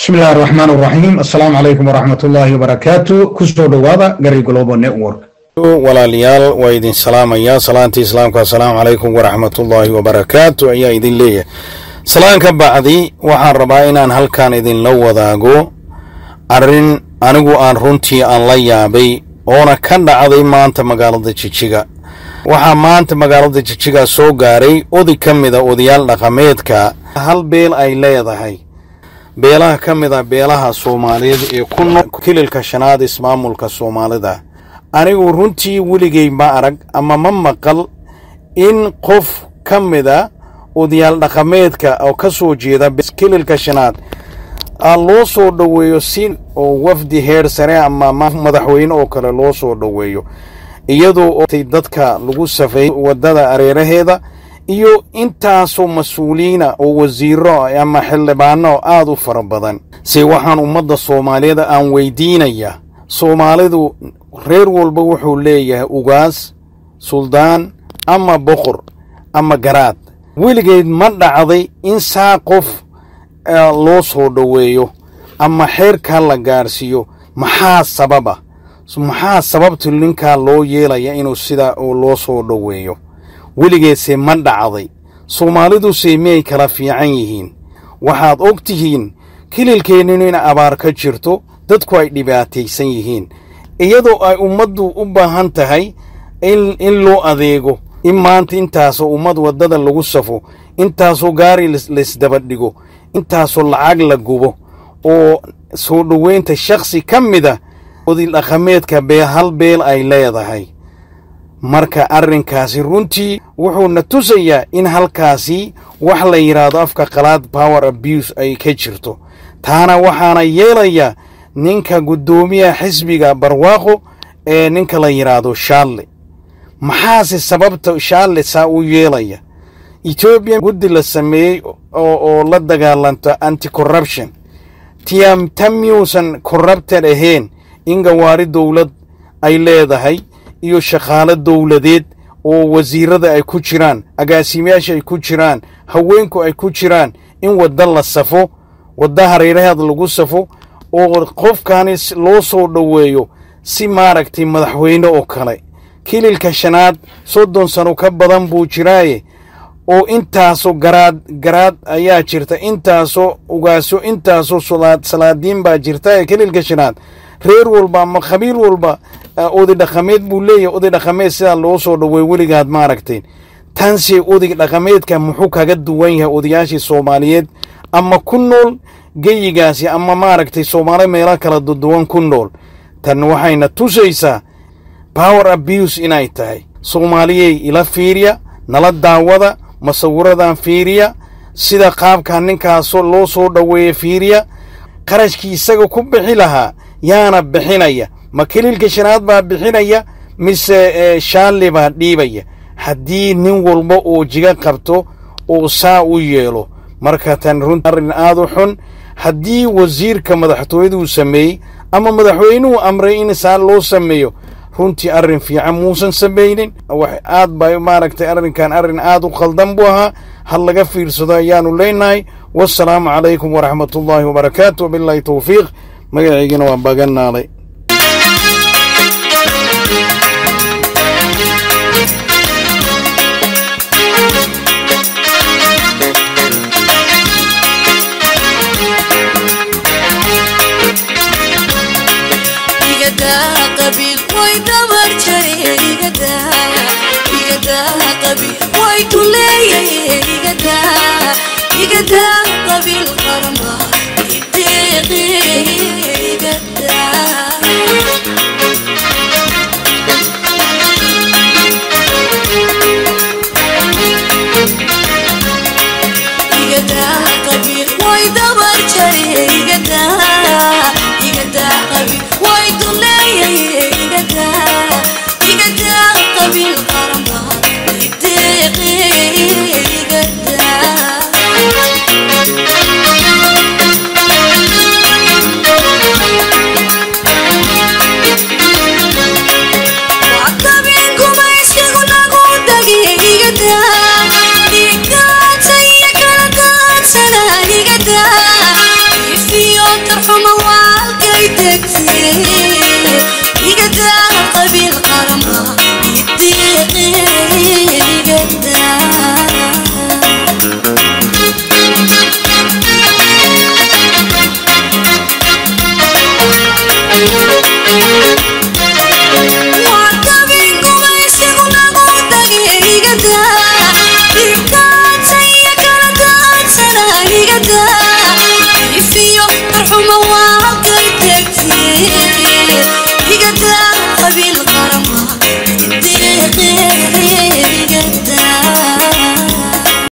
bismi illahi raxmaan raxiim assalaamu calaykum waraxmat ullaahi wabarakaatu kusoo dhowaada gari global network walaalayaal waa idin salaamayaa salaantii islaamka assalaamu calaykum waraxmatullaahi wabarakaatu ayaa idin leeyahay salaan ka bacdi waxaan rabaa inaan halkan idinla wadaago arrin anigu aan runtii aan la yaabay oona ka dhacday maanta magaalada jijiga waxaa maanta magaalada jijiga soo gaaray oday ka mida odayaal dhaqameedka hal beel ay leedahay beelaha ka mid a beelaha soomaaliyeed ee ku nool kililka shanaad ismaamulka soomaalida anigu runtii weligay ma arag ama ma maqal in qof ka mida odayaal dhaqameedka oo ka soo jeeda kililka shanaad loo soo dhoweeyo si oo wafdi heer sare ama madaxweyne oo kale loo soo dhoweeyo iyadoo dadka lagu safeey waddada areeraheeda iyo intaasoo mas-uuliyiina oo wasiiro ama xildhibaano aad u fara badan se waxaan ummadda soomaaliyeed aan weydiinayaa soomaalidu reer walba wuxuu leeyahay ugaas suldaan ama boqor ama garaad weligeed ma dhacday in saa qof loo soo dhoweeyo ama xeerkaa la gaarsiiyo maxaa sababa maxaa sababta ninkaa loo yeelaya inuu sidaa loo soo dhoweeyo weligeedse ma dhacday soomaaliduse miyay kala fiican yihiin waxaad og tihiin kililkeenninu in abaar ka jirto dadku ay dhibaataysan yihiin iyadoo ay ummaddu u baahan tahay in loo adeego in maanta intaasoo ummad waddada lagu safo intaasoo gaari laysdaba dhigo intaasoo lacag la gubo oo soo dhoweynta shakhsi ka mida odil dhaqameedka bee hal beel ay leedahay marka arrinkaasi runtii wuxuuna tusayaa in halkaasi wax la yidhaahdo afka qalaad power abuse ay ka jirto taana waxaana yeelayaa ninka guddoomiyaha xisbiga barwaaqo ee ninka la yidhaahdo shaalle maxaase sababta shaalle saa u yeelaya etoobiya guddi la sameeyey oo la dagaalanto anti corruption ta miyuusan corrupted ahayn in gawaari dowlad ay leedahay iyo shaqaalo dowladeed oo wasiirada ay ku jiraan agaasimayaasha ay ku jiraan haweenku ay ku jiraan in wadda la safo wadda hareeraheeda lagu safo oo qofkaani loo soo dhoweeyo si maaragtay madaxweyne oo kale kililka shanaad soddon sano ka badan buu jiraaye oo intaasoo garaad garaad ayaa jirta intaasoo ugaaso intaasoo salaadiin baa jirta ee kililka shanaad reer walba ama khabiir walba oday dhaqameed buu leeyahay oday dhaqameed sidaa loo soo dhoweey weligaad maaragteen tanse oday dhaqameedka muxuu kaga duwan yahay odayaashii soomaaliyeed ama ku nool geyigaasi ama maaragtay soomaali meelo kala duwan ku nool tan waxayna tusaysaa power abuse inay tahay soomaaliyey ila fiiriya nala daawada masawiradan fiiriya sida qaabkaa ninkaasoo loo soo dhoweeya fiiriya qarashkii isaga ku bixi lahaa yaana bixinaya ma kililka shanaad baa bixinaya mise shaalle baa dhiibaya haddii nin walba oo jiga qabto oo saa u yeelo marka tan runti arrin aad u xun haddii wasiirka madaxtooyaduu sameeyey ama madaxweynuhu amray in saa loo sameeyo runtii arrin fiican muusan samaynin aad ba maaragtay arrinkan arrin aad u khaldan buu ahaa hal laga fiirsado ayaanu leenahay wasalaamu calaykum waraxmatullaahi wabarakaatu wabilaahi towfiiq magaciygina waa baganaalay way kuleeyahay igadaa igadaa qabiil qarma